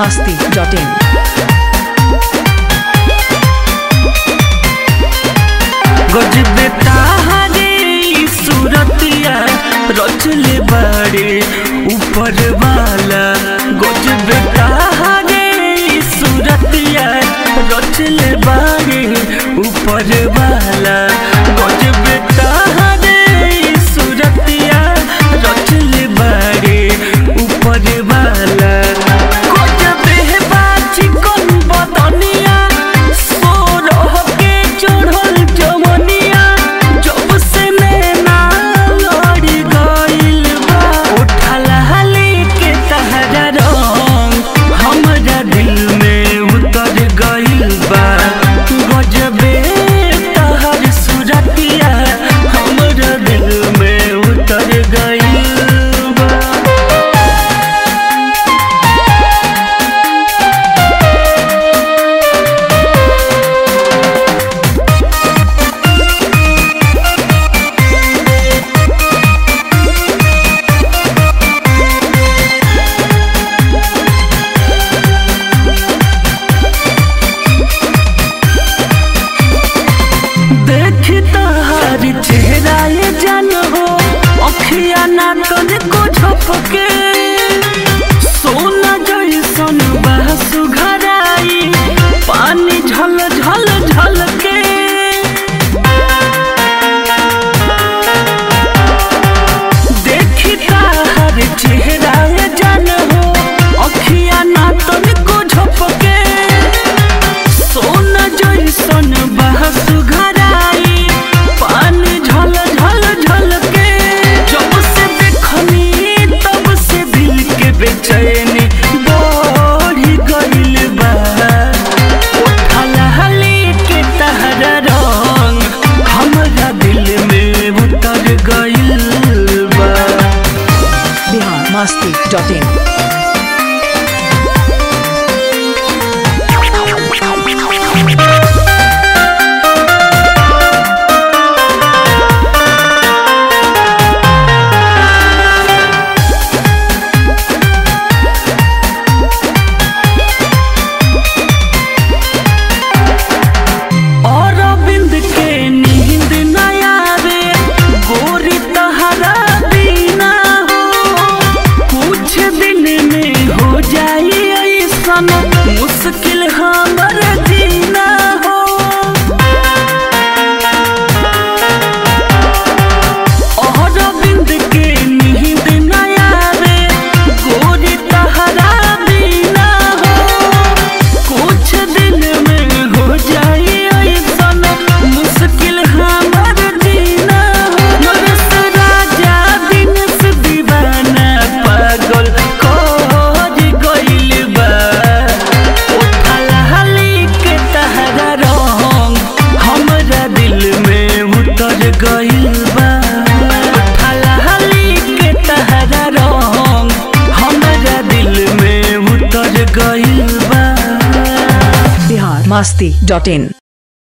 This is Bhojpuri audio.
masti.in. गजबे तारे ई सूरतिया रचले बाड़े ऊपर वाला गजबे तारे ई सूरतिया रचले बाड़े ऊपर वाला गजबे तारे ई सूरतिया रचले बाड़े ऊपर वाला गजबे बाची कोन बदनिया सोरह के चढ़ल जवनिया जब से नैना लड़ी गइल बा उठल हाली के तहरा रंग हमरा दिल में उतर गइल बा गजबे तहर सुरतिया हमरा दिल में उतर गइल बा देखी तहार चेहरा ये जान हो अखिया ना तन को झपके सोना जैसन बहसु घराई पानी झल झल झल के देखी तहार चेहरा ये जान हो अखिया ना तन को झपके सोना जैसन बहसु घराई पानी झल झल झल के जब से देखनी तब से दिल के बेचैनी बढ़ी गइल बा उठल हली के तहरा रंग हमरा दिल में उतर गइल बा Bihar masti.in. और बिंद के नींद न आवे गोरी तहरा बिना हो कुछ दिन में हो जाई ऐसन मुश्किल हमर जीना हो और बिंद के नींद न आवे गोरी तहरा बिना हो कुछ दिन में हो जाई ऐसन मुश्किल हमर जीना नरस राजा दिन से दीवाना पागल कर गइल बा उठल हली के तहरा रंग हमरा दिल में उतर गइल बा उठल हली के तहरा रंग हमरा दिल में उतर गइल बा Bihar masti.in.